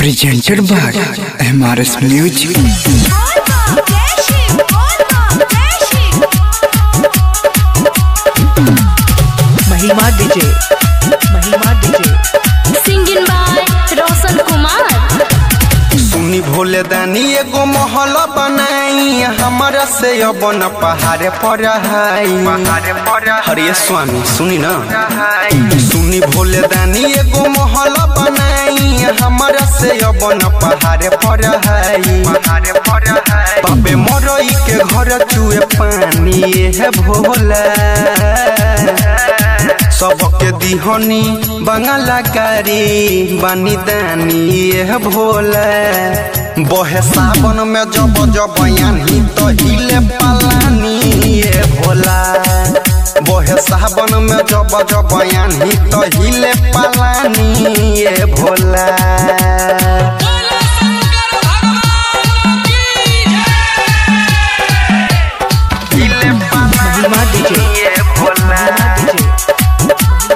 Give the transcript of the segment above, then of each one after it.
presented by MRS Music. Mahima DJ Mahima DJ singing by Roshan Kumar सुनी भोले दानी एगो महल बनाई हमारा से अब न पहाड़े पर हरे स्वामी सुनी ना सुनी भोले दानी एगो महल बनाई हमारा से अब न पहाड़े पर बाबे मरई के घर चुए पानी है भोला सबके दिहनी बंगाला कारी बानी दानी ये भोले बहे सावन में जब जब यानी तो हिले पलानी ये भोला बहे सावन में जब जब यानी तो हिले पलानी ये भोला हिले महिमा डीजे पलानी ये भोला डीजे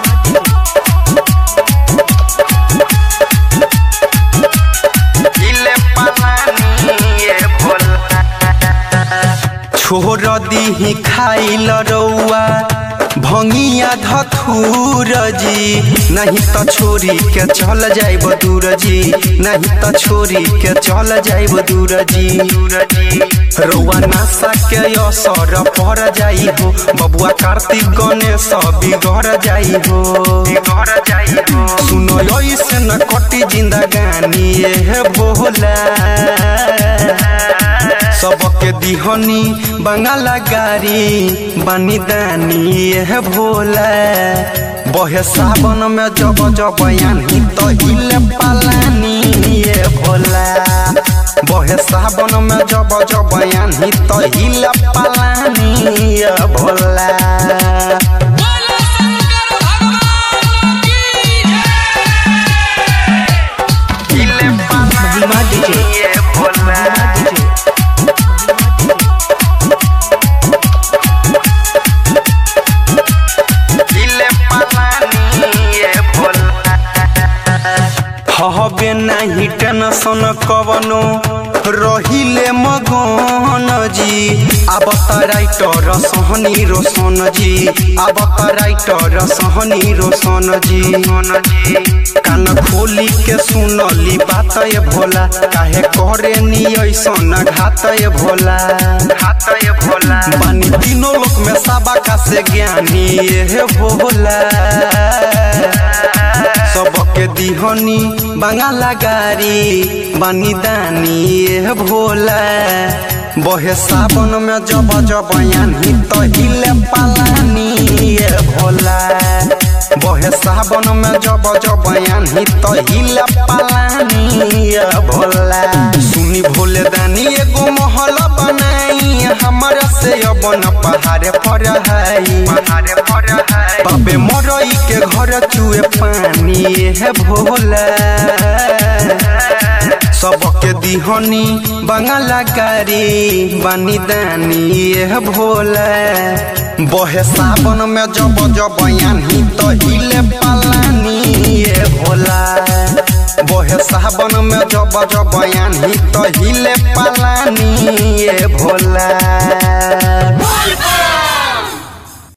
छोड़ दीही खाइल रौआ भंगिया धथुर जी नहीं तो छोरी के चल जाइब दूर जी नहीं तो छोरी के चल जाइब दूर जी रौआ नासा के असर पर जाई हो बबुआ कार्तिक गणेश बिगड़ जाई हो बिगड़ जाई हो सुनो ऐसे न कटी जिंदगानी ये बोला सबके दिहनी बंगाला गारी बानी दानी ये भोला बहे सावन में जब जब यानी तो हिले पालानी ये भोला बहे सावन में जब जब यानी तो हिले पालानी ये भोला हिले महिमा डीजे ये भोला महिमा डीजे हिले पलानी ये भोला हबे नाही टेंशन कवनो रहिले मगन जी अब त राइटर सहनी रोशन जी अब त राइटर सहनी रोशन जी कान खोली के सुनली बात ये भोला काहे करे नी ऐसन घात ये भोला घात ये भोला बानी तीनों लोक में साबा का से ज्ञानी ये भोला सबके दिहनी बंगाला गारी बानी दानी ये भोला बहे सावन में जब जब यानी तो हिले पालानी ये भोला बहे सावन में जब जब यानी तो हिले पालानी ये भोला सुनी भोले दानी एगो महल बनाई हमारा से अब न पहाड़े पर है पहाड़े पर है बाबे मरई के घर चुए पानी है भोला सबके दिहनी बंगाला गारी बानी दानी ये भोला बहे सावन में जब जब यानी तो हिले पालानी ये भोला बहे सावन में जब जब यानी तो हिले पालानी ये भोला